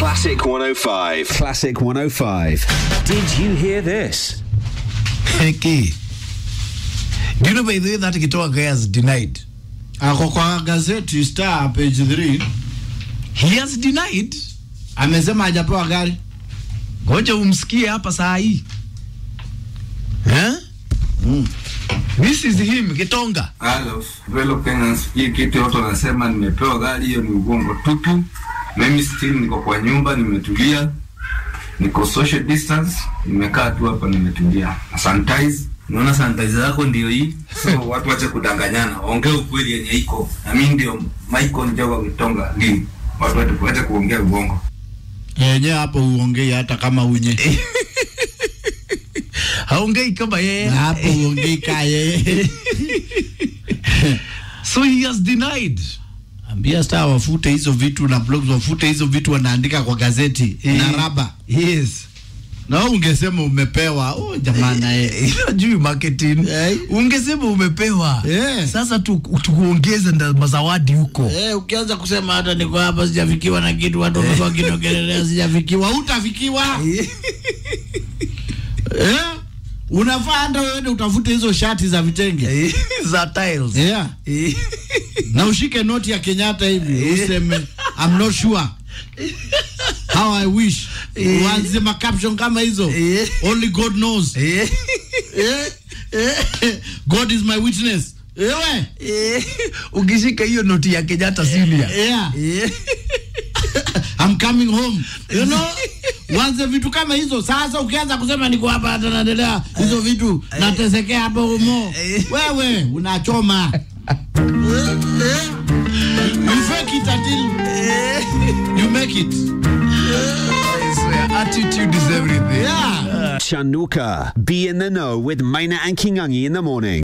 Classic 105. Classic 105. Did you hear this? Heki. Do you know by the way that Gitoa guy has denied? ako kwa gazeti Star page 3 He has denied. amesema hajapewa gari. Ngoja umsikie hapa saa hii. Eh? This is him Gitonga. Hello, fellow Kenyans, hii kitu watu wanasema nimepewa gari, hiyo ni ugongo tupu. Mimi still niko kwa nyumba, nimetulia, niko social distance, nimekaa tu hapa, nimetulia na sanitize. Unaona sanitizer yako ndio hii, so watu wache kudanganyana, ongea ukweli yenye iko. Na mimi ndio Michael Njoga Gitonga, ndio watu wache wache kuongea ugongo. Yenyewe hapo uongei hata kama unye. Haongei kama yeye. Na hapo uongei kaa yeye. So he has denied. Ambia Star wafute hizo vitu na blogs wafute hizo vitu wanaandika kwa gazeti na raba. Yes. Na wewe ungesema umepewa. Oh jamani eh. Inajui marketing. Eh. Ungesema umepewa. Eh. Sasa tu- tukuongeze nda mazawadi huko. Eh, ukianza kusema hata niko hapa sijafikiwa na kitu watu wamekuwa kinongelelea sijafikiwa, utafikiwa. Eh? Unafaa hata wewe utafute hizo shati za vitenge. za tiles. Yeah. Na ushike noti ya Kenyatta hivi useme I'm not sure. How I wish. Uanze ma caption kama hizo. Eh. Only God knows. Eh. Eh, eh, God is my witness. Ewe. Eh. Ukishika hiyo noti ya Kenyatta senior. Yeah. Eh. I'm coming home. You know? Wanze vitu kama hizo. Sasa ukianza kusema niko hapa hata naendelea hizo vitu natesekea hapo humo. Wewe unachoma. you fake it until you make it. I swear, attitude is everything. Yeah. Chanuka. Be in the know with Maina and Kingangi in the morning.